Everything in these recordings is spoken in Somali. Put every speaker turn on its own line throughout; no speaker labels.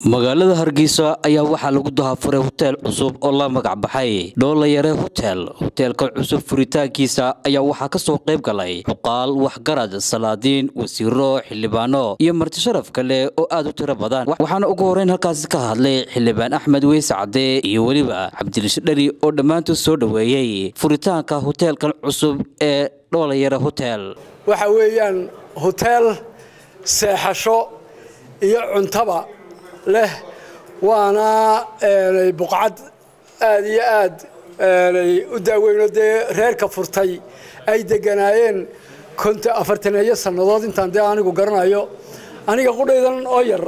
magaalada hargeysa ayaa waxaa lagu dahafuray hoteel cusub oo la magac baxay dhoolayare hotel hoteelka cusub furitaankiisa ayaa waxaa ka soo qayb galay xuqaal waxgarad salaadiin wasiiro xildhibaano iyo martisharaf kale oo aad u tiro badan waxaana ugu horreyn halkaasi ka hadlay xildhibaan axmed weyse cadde iyo weliba cabdilish dheri oo dhammaantood soo dhoweeyey furitaanka hoteelkan cusub ee dhoolayare hotel
waxa weeyaan hoteel seexasho iyo cuntaba leh waana buqcad aad iyo aad u daaweyno dee reerka furtay ay deganaayeen konta afartaneeyo sannadood intaan dee anigu garanayo aniga qudhaydan oo yar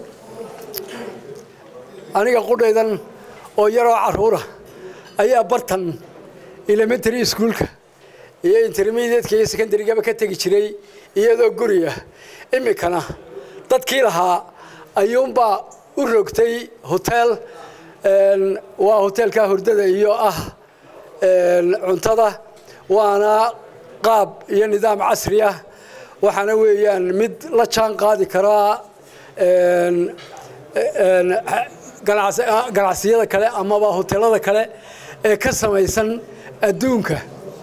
aniga qudhaydan oo yaroo carruura ayaa bartan elementary schoolka iyo intermediateka iyo secondarygaba ka tegi jiray iyadoo guriga iminkana dadkii lahaa ayuunbaa u rogtay hotel waa hoteelka hurdada iyo ah cuntada waana qaab iyo nidaam casri ah waxaana weeyaan mid la jaan qaadi karaa ganacsiyada kale amaba hoteelada kale ee ka samaysan adduunka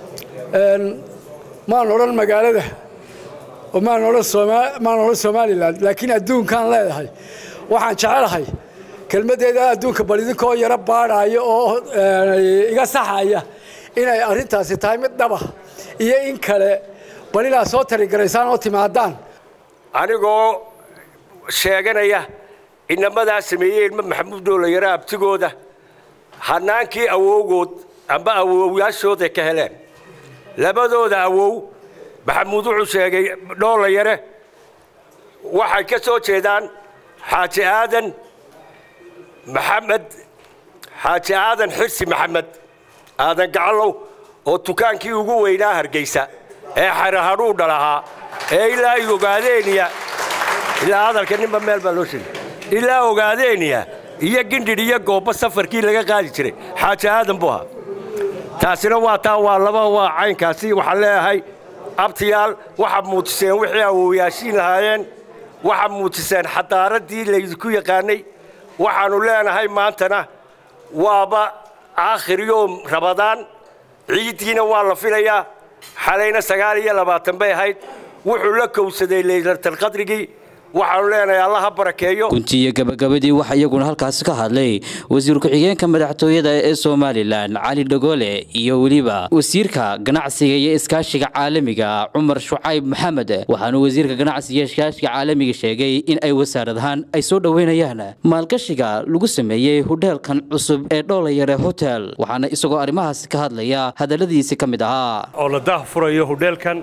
maan odhan magaalada maan odhan somalilan laakiin adduunkaan leedahay waxaan jecelahay kelmaddeeda adduunka bal idinkoo yaro baadhaayo oo iga saxaya inay arrintaasi tahay mid dhaba iyo in kale bal inaad soo tarigaraysaan oo timaadaan
anigoo sheeganaya inamadaa sameeyey ilmo maxamuud dhoolayaro abtigooda hanaankii awowgood amba awowyaashooday ka heleen labadooda awow maxamuud wuxuu sheegay dhoolayare waxay ka soo jeedaan xaaji aadan maxamed xaaji aadan xirsi maxamed aadan gacalow oo dukaankii ugu weynaa hargeysa ee xarahadhuudha lahaa ee ilaa ay ogaadeeniya ilaa hadalka ninba meel baa loo sheegay ilaa ogaadeeniya iyo gindhidh iyo goobba safarkii laga qaadi jiray xaaji aadan buu ahaa taasina waa taa waa laba waa caynkaasi waxaan leeyahay abtiyaal waxaad muujiseen wixii awowyaashiin lahaayeen waxaad muujiseen xadaaradii laydinku yaqaanay waxaannu leenahay maantana waaba aakhiryoom rabadaan ciiddiina waa la filayaa xalayna sagaal iyo labaatan bay ahayd wuxuu la kowsaday laylatalqadrigii waxaanu leenahay allaha barakeeyo
guntiiyo gabagabadii waxa iyaguna halkaasi ka hadlay wasiir ku-xigeenka madaxtooyada ee somalilan cali dhagoole iyo weliba wasiirka ganacsiga iyo iskaashiga caalamiga cumar shucayb maxamed waxaanu wasiirka ganacsiga iyo iskaashiga caalamiga sheegay in ay wasaarad ahaan ay soo dhoweynayaan maalgashiga lagu sameeyey hodheelkan cusub ee dhoolayare hotel waxaana isagoo arrimahaasi ka hadlaya hadalladiisi ka mid ahaa
oo la daah furayo hodheelkan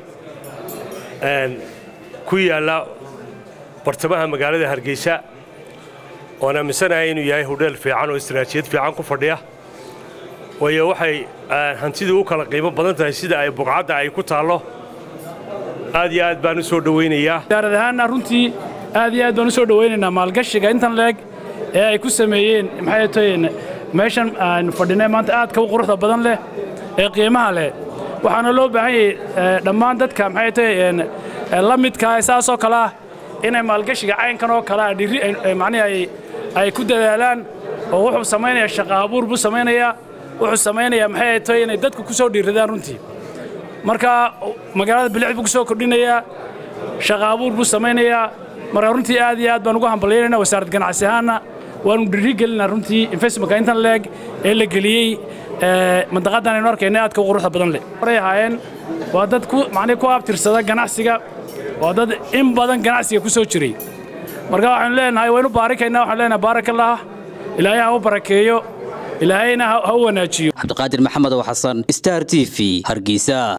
ku yaalla bartamaha magaalada hargeysa oon aaminsanahay inuu yahay hodheel fiican oo istaraatiijiyad fiican ku fadhiya waayo waxay hantidii u kala qiimo badan tahay sida ay buqcadda ay ku taallo aad iyo aad baan u soo dhowaynayaa
wasaarad ahaanna runtii aad iyo aad baan u soo dhowaynaynaa maalgashiga intan leeg ee ay ku sameeyeen maxay tahayn meeshan aynu fadhinay maanta aadka u quruxda badan leh ee qiimaha leh waxaana loo baahan yahay dhammaan dadka maxay tahay la midkaa saasoo kale ah inay maalgashiga caynkan oo kale dhiri macnihi ay ku dadaalaan oo wuxuu samaynayaa shaqa abuur buu samaynayaa wuxuu samaynayaa maxay tahay inay dadku ku soo dhiiradaan runtii marka magaalada bilix buu ku soo kordhinayaa shaqa abuur buu samaynayaa marka runtii aad iyo aad baan ugu hambalyaynayna wasaarad ganacsi ahaanna waanu dhiri gelinaa runtii investmentka intan leeg ee la geliyey mandaqadan aynu arkayna aadka u quruxda badan leh horay ahaayeen waa dad ku macnihi ku abtirsada ganacsiga waa dad in badan ganacsiga ku soo jiray marka waxaanu leenahay waynu baarikaynaa waxaanu leenahay baarakallah ilaahay ha u barakeeyo ilaahayna ha u wanaajiyo
cabdiqaadir maxamed oo xasan star t v hargeysa